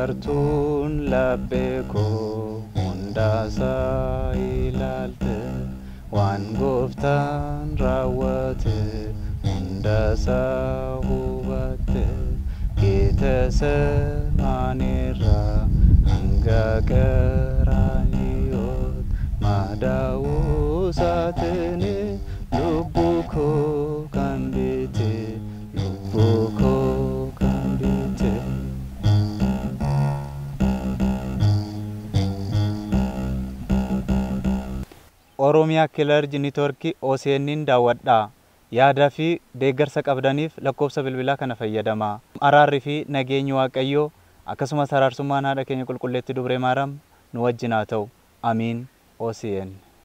Gartuun laphee koo hundaasaa ilaalte waan gooftaan raawwate hundaasaa hubatte Geetesemaanirraa hanga qaraaniyoot madaa'uu isaatiin lubbuu koo kan biite lubbuu koo kan biite. Oromiyaa Kilarji Niitoorkii OCN'n daawwadhaa. Yaadaa fi deeggarsa qabdaniif lakkoofsa bilbilaa kana fayyadamaa. Araarri fi nageenyi Waaqayyoo akkasumas araarsummaan haadha keenya qulqulleetti Dubree Maariyaam nu wajjin haa ta'u. Amiin OCN.